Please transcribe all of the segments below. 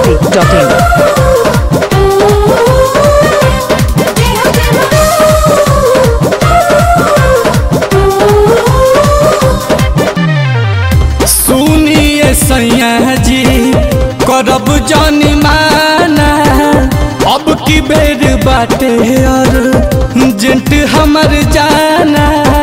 biharmasti.in सुनिए सैया जी करब जानी माना अब की बेर बाटे और जेंट हमर जाना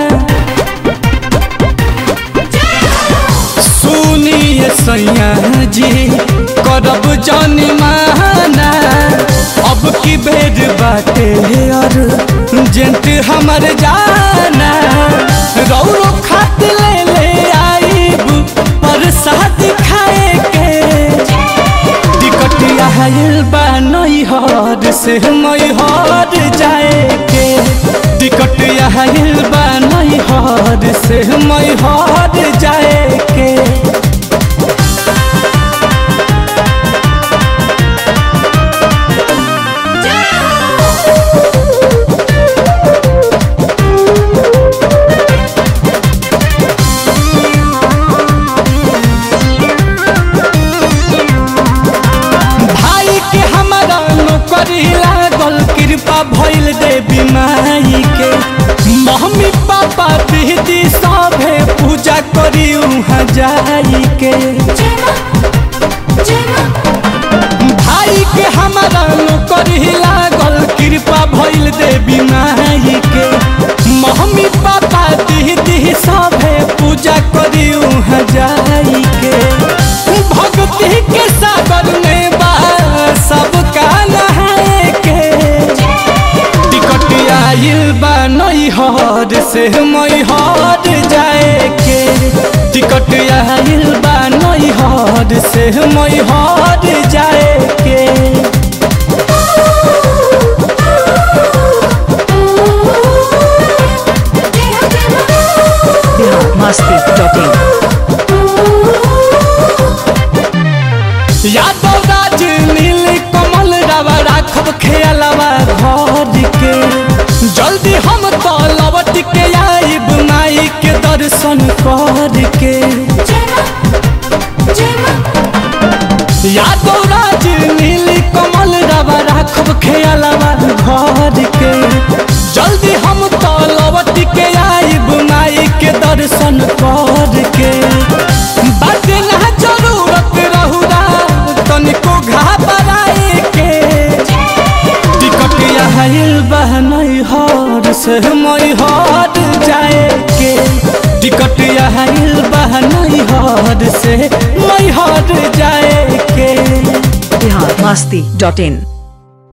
सुनिए सैया जी करब जानी माना अब की बेर बाटे और जेंट हमर जाना रौरो खात ले ले आईब पर साथ खाए के टिकट आयल बा नई हर से मई हर जाए के टिकट आयल बा नई हर से मई हर जाए के भाई के हमारा नौकरी लागल कृपा भइल देवी माई के मम्मी पापा दीदी सभे पूजा करी उहाँ जाई के भाई के हमारा नौकरी लागल कृपा भइल देवी माई के मम्मी पापा दीदी सभे पूजा करी उहाँ जाई के भक्ति के सागर में बा सबका नहाए के टिकट आइल बा नई हर से मई हर जाए के टिकट आइल बा नई हर से मई हर जाए के biharmasti.in यादव राज नील कमल रवा राखब खेलवा घर के जल्दी हम तो लौट के आइब माई के दर्शन कर के यादव राज नील कमल रवा राखब खेलवा घर के जल्दी हम तो लौट के आइब माई के दर्शन कर के बात ना जरूरत रहुरा तनिको घबराए के टिकट आइल बहनई हर से मई हर जाए के टिकट आइल बहनई हर से मई हर जाए के biharmasti.in